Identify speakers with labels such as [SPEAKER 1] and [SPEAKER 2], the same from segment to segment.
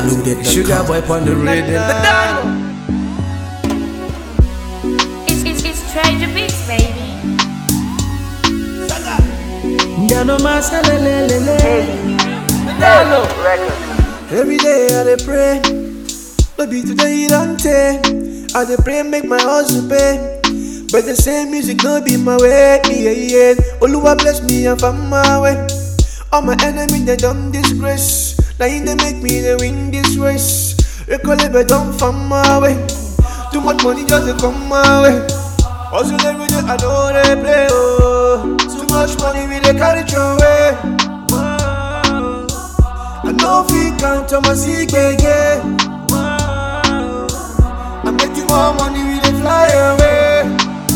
[SPEAKER 1] NigerLoaded.com.
[SPEAKER 2] Sugar boy on the rhythm.
[SPEAKER 3] It's, it's, it's Treasure Beats, baby.
[SPEAKER 2] Ndano masalelelele.
[SPEAKER 4] Every day I dey pray, no be today don't take. I dey pray make my hustle pay, but the same music no be my way. Yeah, yeah. Oluwa bless me and find my way. All my enemies they don't disgrace. Now in they make me they win this race. Recollect but don't find my way. Too much money just dey come my way. Hustle every day I know they play. Oh, too much money we dey carry throw away. Wow. I know fi count on my sick yeah. I make you more money we dey fly away.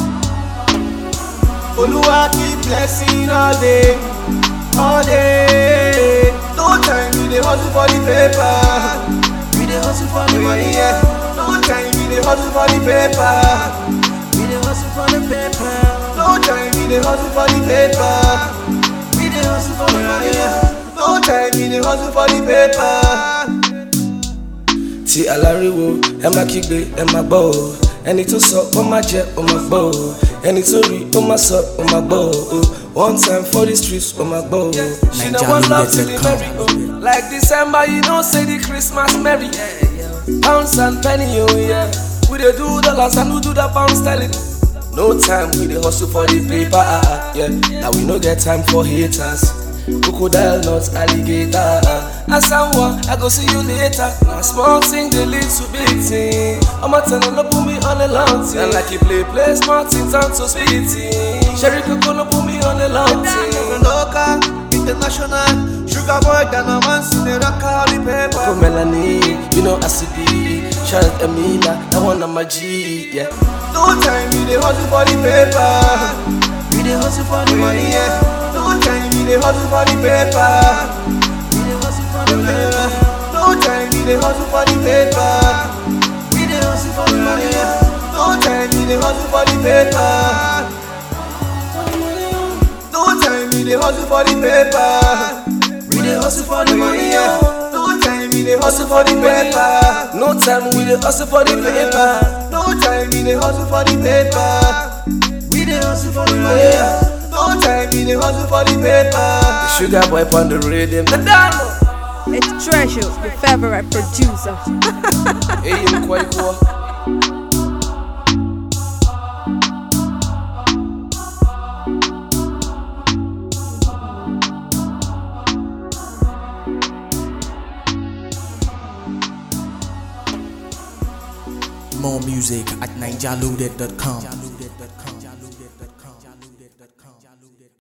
[SPEAKER 4] Oluwa keep blessing all day, all day. No time we dey hustle for the paper, we dey hustle for the money. Yeah. No time we dey hustle for the paper, we dey hustle for the paper. No time we dey hustle for the paper, we dey hustle for the money. Yeah. No time we dey hustle for the paper.
[SPEAKER 2] tí aláriwo ẹ má kígbe ẹ má gbọ́ o ẹni tó sọ ó má jẹ ó má gbọ́ o ẹni tó rí ó má sọ ó má gbọ́ o one time for the streets ó má gbọ́ o. she no wan love till the merry o like december you know say the christmas merry pounds and penny o yeah we dey do dollars and we do the pound sterling. No time we dey hustle for the paper, ah, ah, yeah. Now we no get time for haters. Crocodile not alligator. Asanwa, I go see you later. Now small thing they lead to big thing. I'ma tell them no put me on the long thing. And like you play, play small things and so sweet thing. Sherry Coco no put me on the long thing.
[SPEAKER 4] Local, international, sugar boy, than a man in the rock all the paper.
[SPEAKER 2] Coco Melanie, you know I see be. Charlotte Emila, that one on my G, yeah.
[SPEAKER 4] No time we dey hustle for the paper. We dey hustle for the money, yeah. No time we dey hustle for the paper. We dey hustle for the paper. No time we dey hustle for the paper. We dey hustle for the money, yeah. No time we dey hustle for the paper. No time we dey hustle for the paper. We dey hustle for the money, yeah. No time we dey hustle for the paper.
[SPEAKER 2] No time we dey hustle for the paper.
[SPEAKER 4] No time we dey hustle for the paper. We dey hustle for the money. yeah. No time we dey hustle for the paper.
[SPEAKER 2] Sugar boy on the rhythm, the dano.
[SPEAKER 5] It's Treasure, your favorite producer.
[SPEAKER 2] Hey, you quite cool.
[SPEAKER 1] More music at NigerLoaded.com.